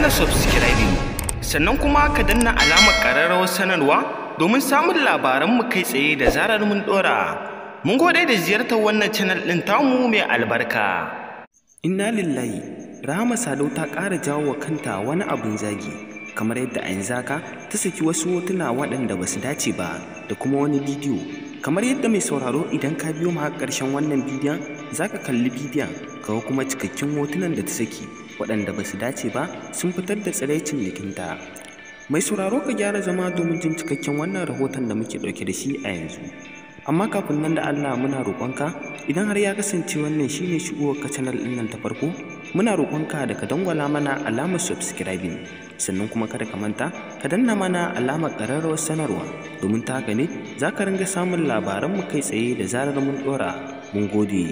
mana subscribing sannan kuma ka danna alamar ƙararrawar sanarwa domin samun labaranmu kai tsaye da zarar mun ɗora. Mun gode da ziyartar wannan channel ɗin tamu mai albarka. Inna lillahi, Rahama Sadau ta ƙara jawo wa kanta wani abin zagi, kamar yadda a yanzu haka ta saki wasu hotuna waɗanda ba su dace ba da kuma wani bidiyo. Kamar yadda mai sauraro idan ka biyo mu har ƙarshen wannan bidiyon, za ka kalli bidiyon, kawo kuma cikakken hotunan da ta saki, waɗanda ba su dace ba sun fitar da tsiraicin jikinta. Mai sauraro ka gyara zama domin jin cikakken wannan rahoton da muke ɗauke da shi a yanzu. amma kafin nan da Allah muna roƙonka idan har ya kasance wannan shine shigowar ka channel ɗin nan ta farko muna roƙonka da ka dangwala mana alamar subscribing sannan kuma kada ka manta ka danna mana alamar ƙararrawar sanarwa domin ta haka ne za ka ringa samun labaran mu kai tsaye da zarar mun ɗora mun gode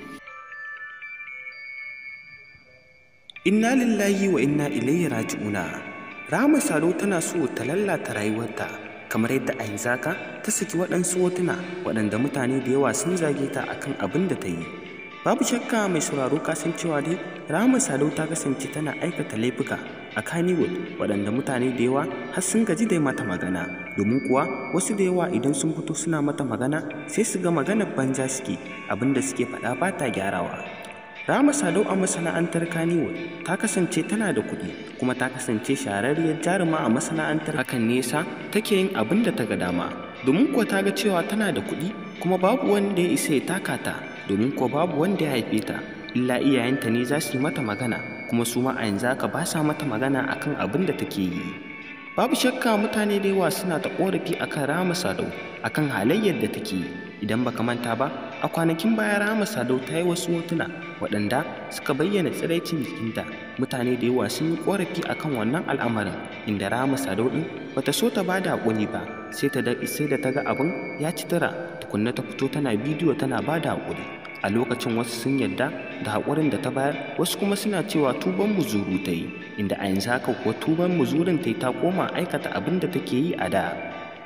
inna lillahi wa inna ilaihi raji'una Rahama Sado tana so ta lallata rayuwarta kamar yadda a yanzu haka ta saki waɗansu hotuna waɗanda mutane da yawa sun zage ta akan abin da ta yi babu shakka mai sauraro kasancewa dai rahama sadau ta kasance tana aikata laifuka a kannywood waɗanda mutane da yawa har sun gaji da mata magana domin kuwa wasu da yawa idan sun fito suna mata magana sai su ga maganar banza suke abin da suke faɗa ba ta gyarawa Rama Sadau a masana'antar Kannywood ta kasance tana da kuɗi kuma ta kasance shahararriyar jaruma a masana'antar hakan nesa take yin abin da ta ga dama domin kuwa ta ga cewa tana da kuɗi kuma babu wanda ya isa ya taka ta domin kuwa babu wanda ya haife ta illa iyayenta ne za su yi mata magana kuma su ma a yanzu haka ba sa mata magana akan abin da take yi babu shakka mutane da yawa suna ta korafi akan Rama Sadau akan halayyar da take yi idan baka manta ba a kwanakin baya Rama Sadau ta yi wasu hotuna waɗanda suka bayyana tsiraicin jikinta mutane da yawa sun yi korafi akan wannan al'amarin inda Rama Sadau din bata so ta bada hakuri ba sai ta sai da ta ga abin ya ci tara tukunna ta fito tana bidiyo tana bada hakuri a lokacin wasu sun yarda da haƙurin da ta bayar wasu kuma suna cewa tuban muzuru ta yi inda a yanzu haka kuwa tuban muzurin ta yi ta koma aikata abin da take yi a da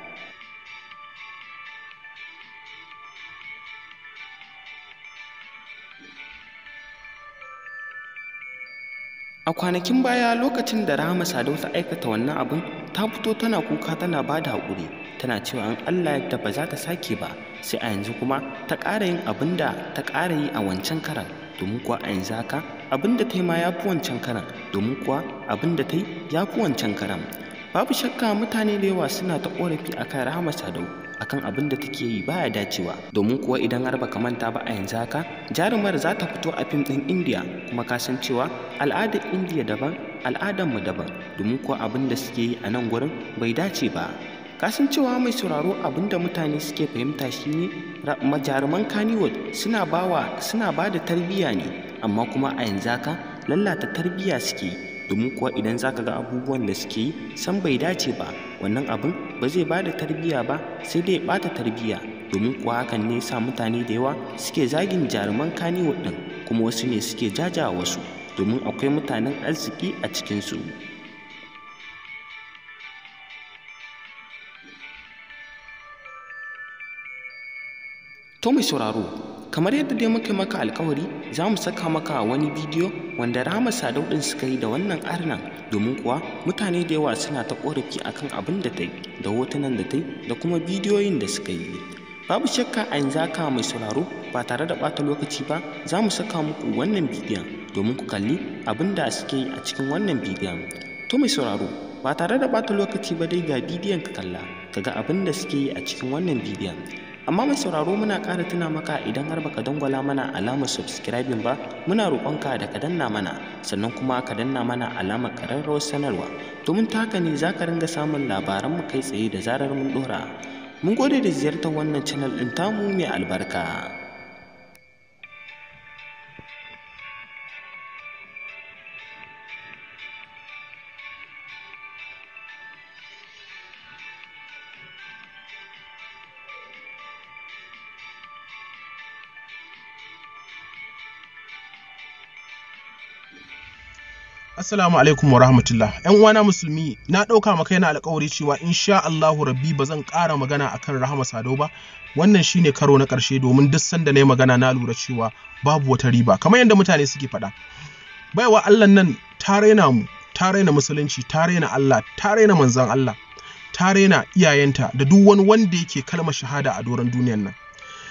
a kwanakin baya lokacin da rahama sadau ta aikata wannan abin ta fito tana kuka tana ba da haƙuri tana cewa an allah yadda ba za ta sake ba sai a yanzu kuma ta ƙara yin abin da ta ƙara yi a wancan karan domin kuwa a yanzu haka abin da ta yi ma ya fi wancan karan domin kuwa abin da ta yi ya fi wancan karan babu shakka mutane da yawa suna ta ƙorafi akan rahama sadau akan abin da take yi baya dacewa domin kuwa idan har baka manta ba a yanzu haka jarumar za ta fito a fim ɗin indiya kuma ka san cewa al'adar indiya daban al'adar mu daban domin kuwa abin da suke yi a nan gurin bai dace ba kasan cewa mai sauraro abin da mutane suke fahimta shine jaruman kaniwood suna bawa suna ba da tarbiyya ne amma kuma a yanzu haka lallata tarbiyya suke yi domin kuwa idan za ka ga abubuwan da suke yi san bai dace ba wannan abin ba zai ba da tarbiyya ba sai dai ɓata tarbiyya domin kuwa hakan ne sa mutane da yawa suke zagin jaruman kaniwood ɗin kuma wasu ne suke jaja wasu domin akwai mutanen arziki a cikinsu To mai sauraro, kamar yadda dai muka maka alkawari za mu saka maka wani bidiyo wanda Rahama Sadau ɗin suka yi da wannan arnan domin kuwa mutane da yawa suna ta ƙorafi akan abin da ta yi da hotunan da ta yi da kuma bidiyoyin da suka yi. Babu shakka a yanzu haka mai sauraro ba tare da ɓata lokaci ba za mu saka muku wannan bidiyon domin ku kalli abin da suke yi a cikin wannan bidiyon. To mai sauraro, ba tare da ɓata lokaci ba dai ga bidiyon ka kalla ka ga abin da suke yi a cikin wannan bidiyon. amma mai sauraro muna ƙara tuna maka idan har baka dangwala mana alamar subscribing ba muna roƙonka da ka danna mana sannan kuma ka danna mana alamar ƙararrawar sanarwa domin ta haka ne za ka ringa samun labaran mu kai tsaye da zarar mun ɗora mun gode da ziyartar wannan channel ɗin tamu mai albarka Assalamu alaikum wa rahmatullah. ‘Yan uwana musulmi, na ɗauka maka yana alkawari cewa insha Allahu rabbi ba zan ƙara magana akan Rahama Sadau ba. Wannan shine karo na ƙarshe domin duk sanda na yi magana na lura cewa babu wata riba, kamar yadda mutane suke faɗa. Baiwa Allah nan ta raina mu, ta raina musulunci ta raina Allah ta raina manzon Allah ta raina iyayenta da duk wani wanda yake kalmar shahada a doron duniyan nan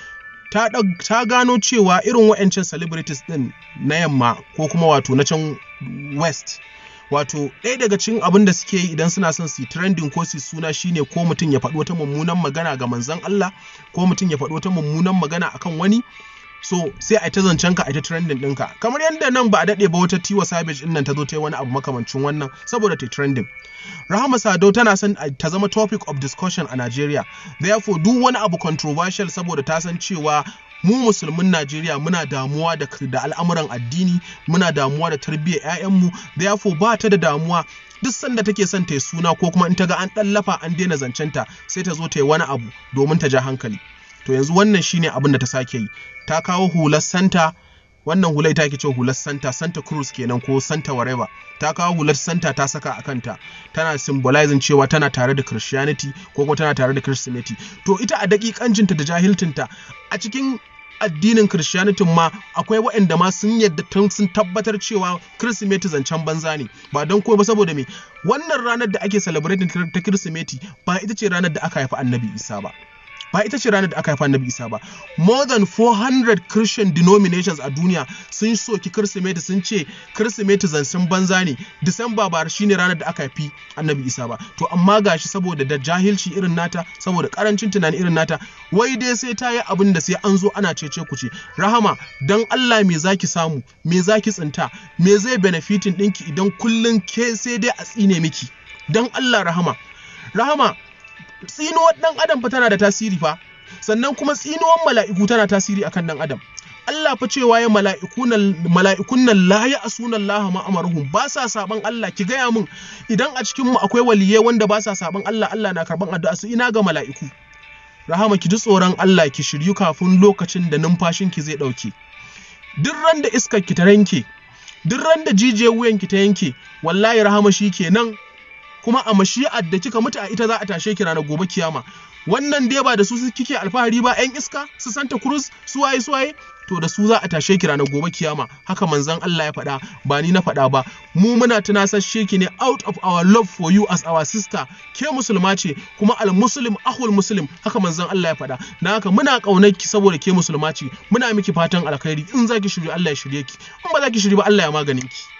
ta, ta gano cewa irin wa'ancan celebrities din na yamma ko kuma wato na can west wato ɗaya daga cikin abin da suke yi idan suna son su yi trending ko su suna shine ko mutum ya faɗi wata mummunan magana ga manzon Allah ko mutum ya faɗi wata mummunan magana akan wani so sai a ta zancen ka a ta trending ɗinka kamar yadda nan ba a daɗe ba wata tiwa savage ɗin nan ta zo ta yi wani abu makamancin wannan saboda ta trending rahama sadau tana son ta zama topic of discussion a Najeriya therefore duk wani abu controversial saboda ta san cewa mu musulmin Najeriya muna damuwa da, da al'amuran addini muna damuwa da tarbiyyar 'ya'yanmu therefore ba ta da damuwa duk sanda take son ta yi suna ko kuma in ta ga an ɗallafa an daina zancenta sai ta zo ta yi wani abu domin ta ja hankali to yanzu wannan shine abin da ta sake yi ta kawo hular santa wannan hular ita ake cewa hular santa santa cruz kenan ko santa whatever ta kawo hular santa ta saka a kanta tana symbolizing cewa tana tare da christianity ko kuma tana tare da christianity to ita a dakikancinta da jahilcinta a cikin addinin christianity ma akwai waɗanda ma sun yadda tun sun tabbatar cewa kirsimeti zancen banza ne ba don ko ba saboda me wannan ranar da ake celebrating ta kirsimeti ba ita ce ranar da aka haifi annabi isa ba ba ita ce ranar da aka haifa annabi isa ba more than 400 christian denominations a duniya sun soki kirsimeti sun ce kirsimeti zancen banza ne disamba ba shine ranar da aka haifi annabi isa ba to amma gashi saboda da jahilci irin nata saboda karancin tunani irin nata wai dai sai ta yi abin da sai an zo ana cece ku ce rahama dan allah me zaki samu me zaki tsinta me zai benefitin ɗinki idan kullum ke sai dai a tsine miki dan allah rahama rahama tsinuwar ɗan adam fa tana da tasiri fa sannan kuma tsinuwar mala'iku tana tasiri akan ɗan adam Allah fa cewa ya mala'ikun nan la ya asuna Allah ma amaruhum ba sa saban Allah ki gaya min idan a cikin mu akwai waliyai wanda ba sa saban Allah Allah na karban addu'a su ina ga mala'iku rahama ki ji tsoron Allah ki shiryu kafin lokacin da numfashin ki zai dauke duk ran da iskar ki ta yanke duk ran da jijiyar wuyan ki ta yanke wallahi rahama shi kenan kuma a mashi'ar da kika mutu a ita za a tashe ki ranar gobe kiyama wannan dai ba da su kike alfahari ba yan iska su santa cruz su waye su waye to da su za a tashe ki ranar gobe kiyama haka manzon Allah ya faɗa ba ni na faɗa ba mu muna tunasashe ki ne out of our love for you as our sister ke musulma ce kuma al muslim ahul muslim haka manzon Allah ya faɗa na haka muna ƙaunar ki saboda ke musulma ce muna miki fatan alkhairi in zaki shirye Allah ya shirye ki in ba zaki shirye ba Allah ya maganin ki